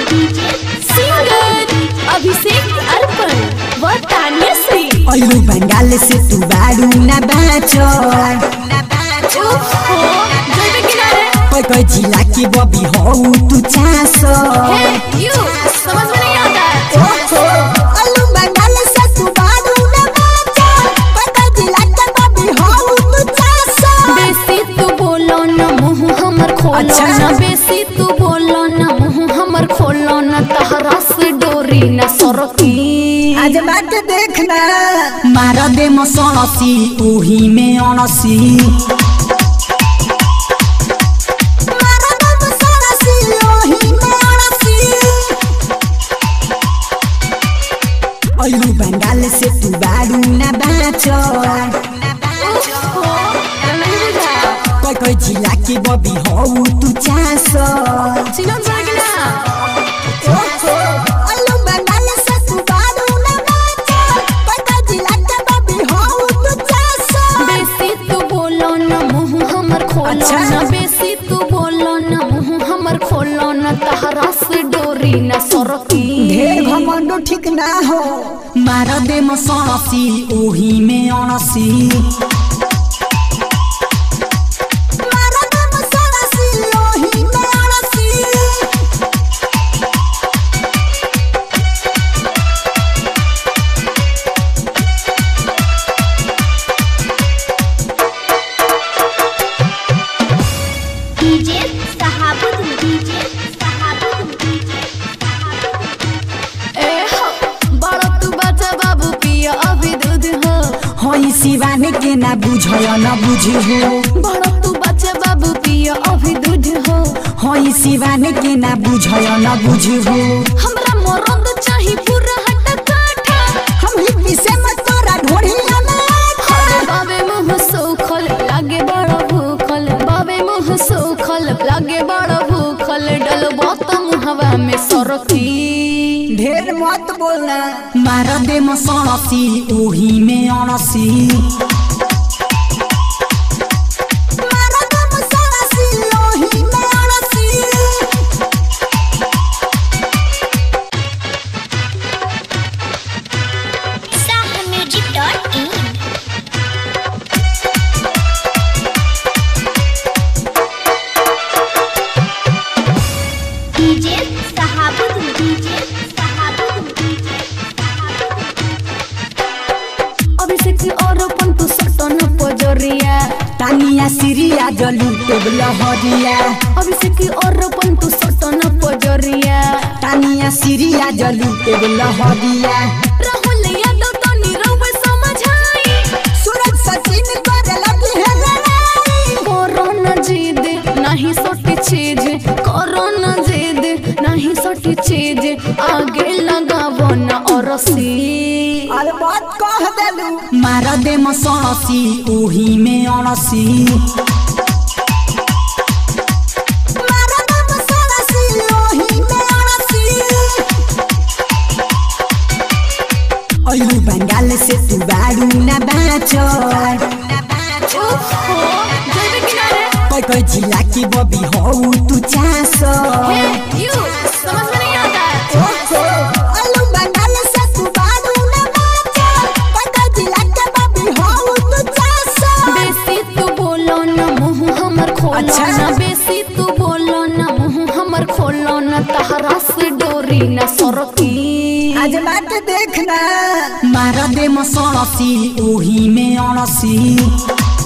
Singer Abhishek अर्पण व तान्या श्री अयु बंगाल से तू बारू ना बाचो ओहो जैबे किनारे कोई कोई जिला की बबी हो तू चासो हे यू समझ में नहीं आता अयु बंगाल से तू बारू ना बाचो कोई कोई जिला की बबी हो तू चासो बेसी तू बोलो न मुंह हमर खोलो अच्छा। न बेसी तू बोलो न मुंह हमर खोलो न तहरा से डोरी न सरकी आज बात देखना मार दे मसणसी ओही में अणसी मार दे मसणसी ओही में अणसी अयु बंगाल से तू बारू ना बाचो ओहो नहीं बुझा कोई कोई जिला की बबी हो तू चासो चिलम जागिना अयु बंगाल से तू बारू ना बाचो कोई कोई जिला की बबी हो तू चासो बेसी तू बोलो न मुंह हमर खोलो अच्छा। न बेसी तू बोलो न मुंह हमर खोलो न तहरा से डोरी न सरकी ढेर घमंडो ठीक ना हो मार दे मसणसी ओही में अणसी मार दे मसणसी ओही में अणसी डीजे सहाबुद डीजे सहाबुद डीजे ए हो बड़ा तू बच्चा बाबू पिया अभी दूध हो होई सिवाने के ना बुझय न बुझहो बड़ा तू बच्चा बाबू पिया अभी दूध हो होई सिवाने के ना बुझय न बुझहो हमरा मरद चाही पूरा हट काठा हम लिपि से मत तोरा ढोढ़िया में अरे बाबे मुंह सोखल लागे बड़ा भूखल बाबे मुंह सोखल लागे बड़ा भूखल डलबो तो मुहवा में सरकी ढेर मत बोलना मार दे मसणसी ओही में अणसी मार दे मसणसी ओही में अणसी Sah music dot in DJ सहाबुद डीजे सहाबुद डीजे अभिषेक और अपन तू सटन पजरिया तानिया सिरिया जलू टेबल हरिया अभिषेक और अपन तू सटन पजरिया तानिया सिरिया जलू टेबल हरिया राहुल यादव तो नीरव समझाई सूरज सचिन करे लगी है लड़ाई कोरोना जिद नहीं सोटी चीज कोरोना जिद नहीं सोटी चीज आगे लगावो न औरसी अरे बात कह देलू मार दे मसणसी ओही में अणसी मार दे मसणसी ओही में अणसी अयु बंगाल से तू बारू ना बाचो ओहो जैबे किनारे कोई कोई जिला की बबी हो तू चासो हे यू समझ में नहीं आता अयु बंगाल से तू बारू ना बाचो कोई कोई जिला की बबी हो तू चासो बेसी तू बोलो न मुंह हमर खोलो अच्छा। न बेसी तू बोलो न मुंह हमर खोलो न तहरा से डोरी न सरकी आज बात देखना मार दे मसणसी ओही में अणसी